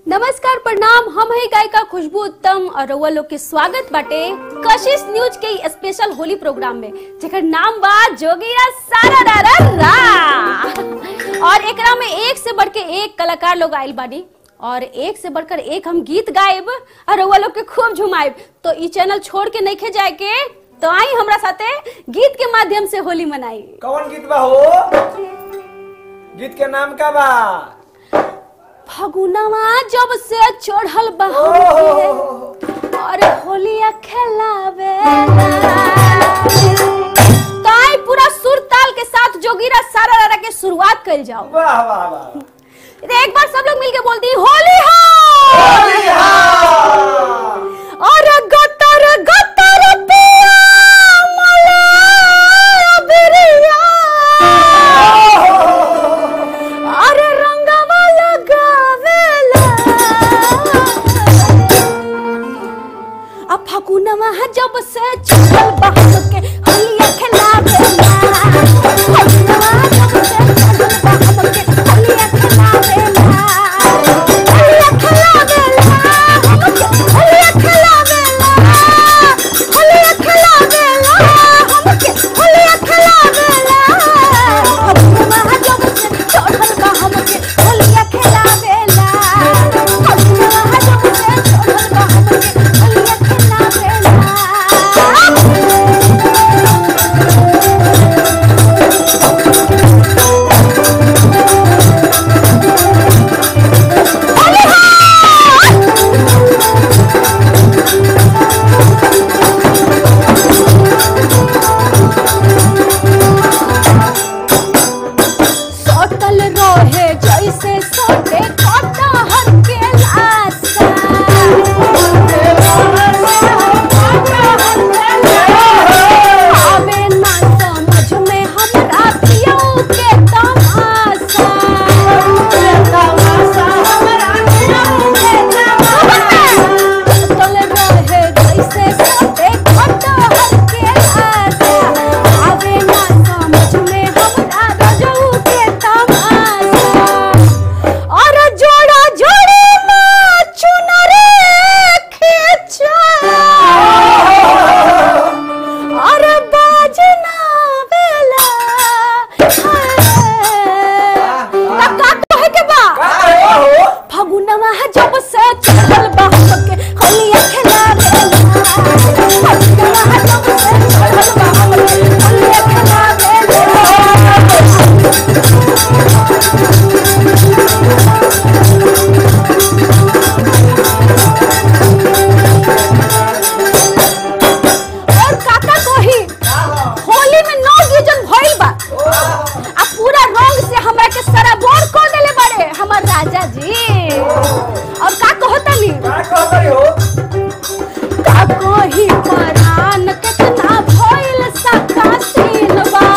नमस्कार प्रणाम हम है गायिका खुशबू उत्तम और रउआ लोग के स्वागत बाटे कशिश न्यूज के ई स्पेशल होली प्रोग्राम में जेकर नाम बा जोगीरा सारा रा रा रा और एकरा में एक से बढ़ के एक कलाकार लोग आइल बानी और एक से बढ़कर एक हम गीत गाएब और रउआ लोग के खूब झुमाएब तो ई चैनल छोड़ के नहीं जाए के तो आई हमरा साथे गीत के माध्यम से होली मनाई कौन गीत बा हो गीत के नाम का बा फगुनवा जब से चढ़ल बा ओहो। और होलिया खेलावे ताई पूरा सुर ताल के साथ जोगीरा सारा रारा के शुरुआत कर जाओ वाह वाह वाह तो एक बार सब लोग मिलके बोलती होली हो होली हाँ। और गतर गतर पिया मला बिरिया अरे रंगवा लगावेला अब फगुनवा जब से चढ़ल बहन के होलिया खेलावेला फगुनवा जब से चढ़ल बहन के होलिया खेलावेला होलिया खेलावेला हमके होलिया खेलावेला होलिया खेलावेला हमके होलिया खेलावेला फगुनवा जब से चढ़ल बहन के होलिया खेलावेला फगुनवा जब से चढ़ल बहन के होलिया खेलावेला सटल रहे जैसे सटे कटहर के लाशा आवे ना समझ में हमरा पियो के तमाशा सटल रहे जैसे सटे कटहर के लाशा आवे ना समझ में हमरा रजऊ के तमाशा और जोड़ा जोड़ी माँ चुनरे खींचा और बाजना बेला तब का कहे के बा का हो फगुनवा जब से चढ़ल बा हमके होलिया खेलावेला फगुनवा जब से चढ़ल बा हमके होलिया खेलावेला और काका कही होली में नौ गीजन भइल बा आ पूरा रंग से हमरा के सराबोर कर देले बाड़े हमर राजा जी और का कहतनी का कहतरी हो का कही परान कितना भइल सकासीन बा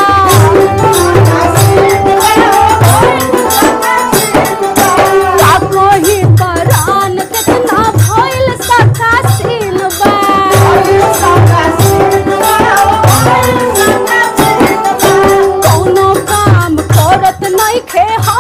का कही परान कितना भइल सकासीन बा कौनो काम करत नहीं खे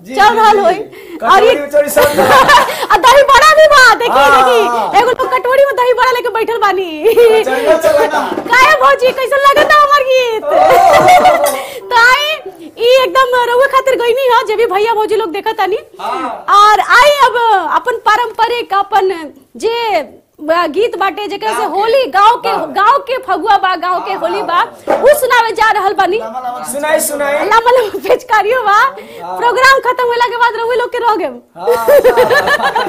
जी, चल जी, रहल जी। होई कटोरी उचोरी सब बा। आ दही बड़ा भी बा देखी हाँ, देखी हाँ। एगो लोग कटोरी में दही बड़ा लेके बैठल बानी चलो चलो ना काहे भौजी कैसन लगता हमर गीत ताई ई एकदम रउए खातिर गईनी ह जे भी भैया भौजी लोग देखत तानी हाँ। और आई अब अपन पारंपरिक अपन जे बा- गीत बाटे जेकरा से होली गांव के गांव के फगुआ बा गांव के होली बा उ सुनावे जा रहल बानी सुनाई सुनाई लम्बा लम्बा पेचकारियो बा प्रोग्राम खत्म होला के बाद रउए लोग के रह गए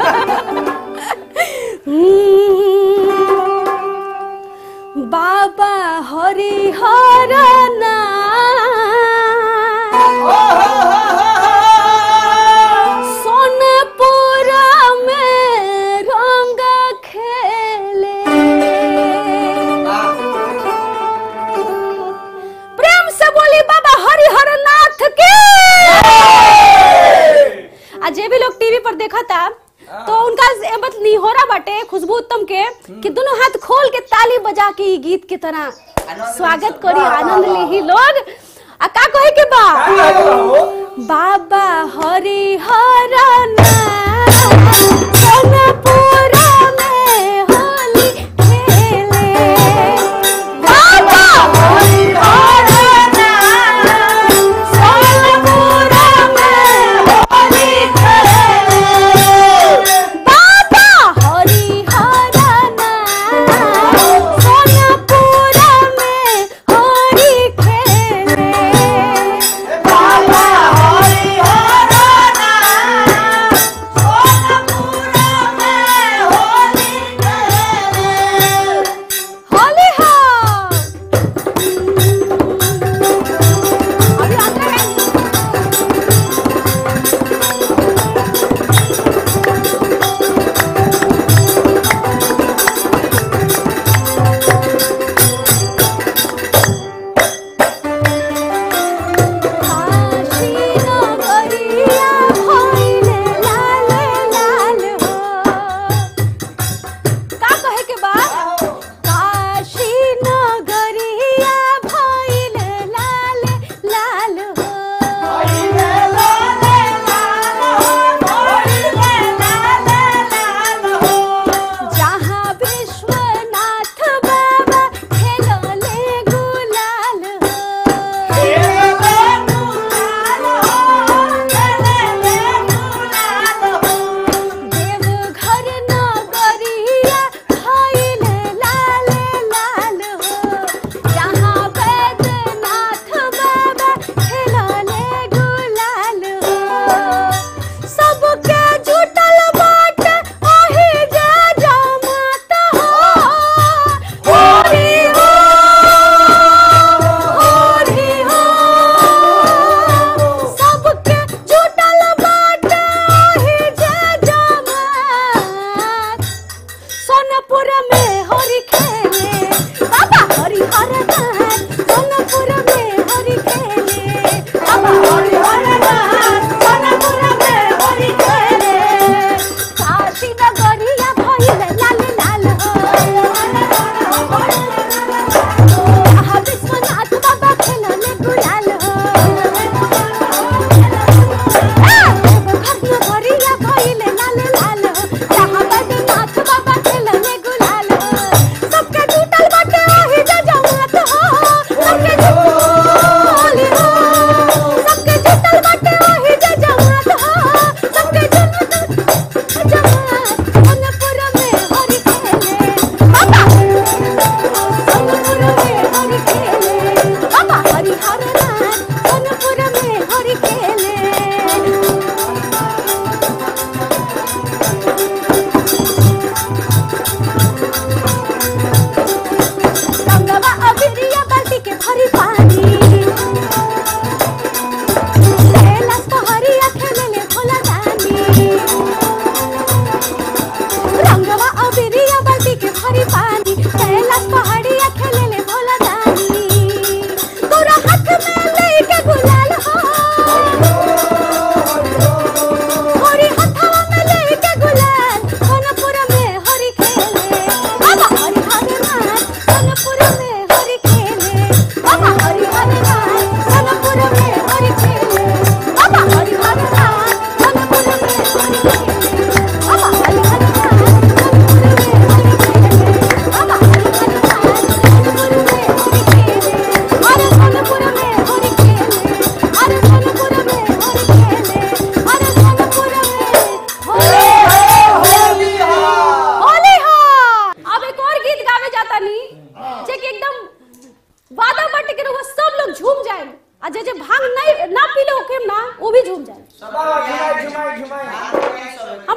बाबा हरिहर सोनपुर में रंग खेले प्रेम से बोली बाबा हरिहर नाथ के आ जे भी लोग टीवी पर देखा था तो उनका से बस निहोरा बाटे खुशबू उत्तम के कि दोनों हाथ खोल के ताली बजा के ई गीत के तरह स्वागत करी आनंद ले ही लोग आ का कहे के बा का कहे के बा हो? बाबा हरिहर सोनपुर में होली खेले बाबा हरिहर सोनपुर में होली खेले बाबा हरिहर सोनपुर में होली खेले बाबा हरिहर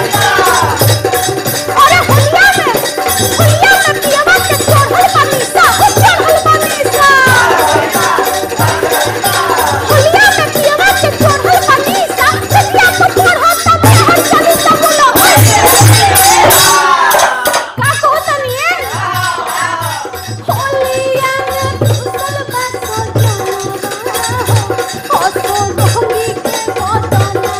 अरे होलिया में होलिया में पियवा के चढ़ल बनीसा हो चढ़ल बनीसा होलिया में पियवा के चढ़ल बनीसा सतिया को चढ़ल तब हर चली सब बोलो का को तनिए होलिया में घुसल बसो जावा हसो मोहनी के बदना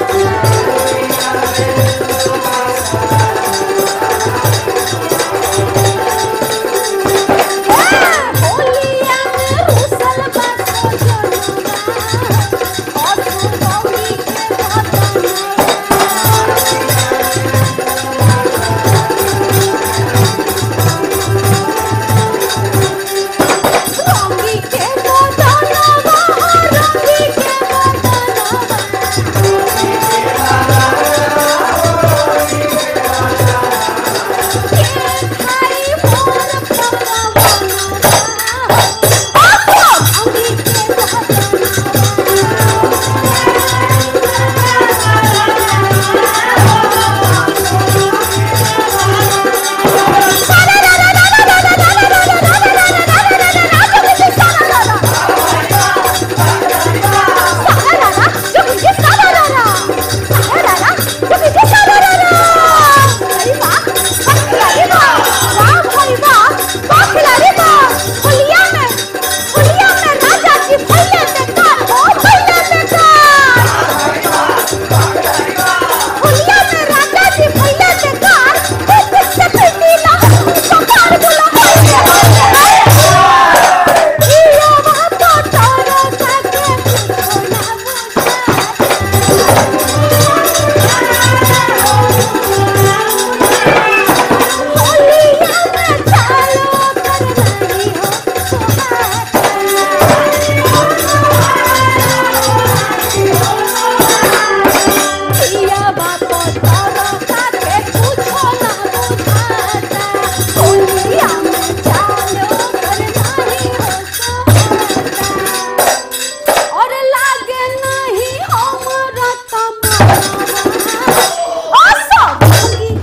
होलिया में घुसल बसो जावा हसो मोहनी के बदना रंगी के बदनवा रंगी के बदनवा के खाई मोर पवनवा आसो रंगी के होलिया में राजा जी भइले बेकार कुछ से पीती ना सरकार बोला ये बात तारा काके ना होलिया में चालो करनाई हो पिया बाप तारा काके पूछो ना बुझाता होलिया में चालो करनाई हो और लागे नहीं हमरा तमारा आसा भागी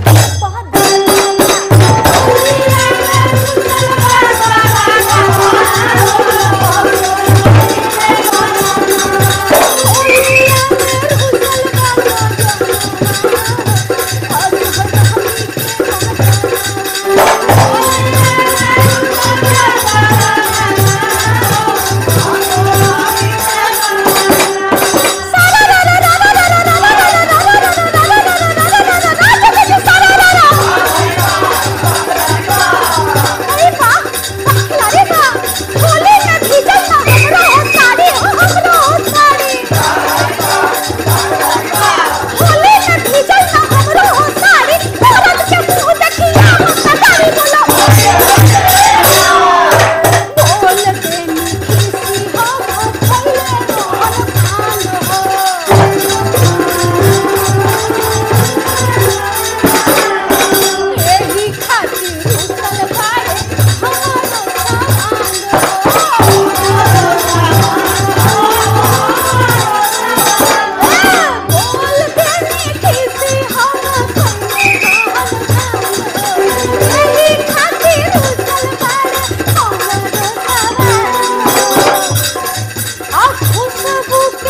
अरे बा अरे बा होली में भीजल ना हमरो हो साड़ी हो हमरो हो साड़ी होली में भीजल ना हमरो हो साड़ी औरत के मुंह देखिया मत साड़ी बोलो बोल के मीठी सी हो खइले मोहन खान हो एही खातिर उछल पाए हमारो सामान बोल के मीठी सी हम एही खातिर उछल पाए हमारो सामान आ खुशबू के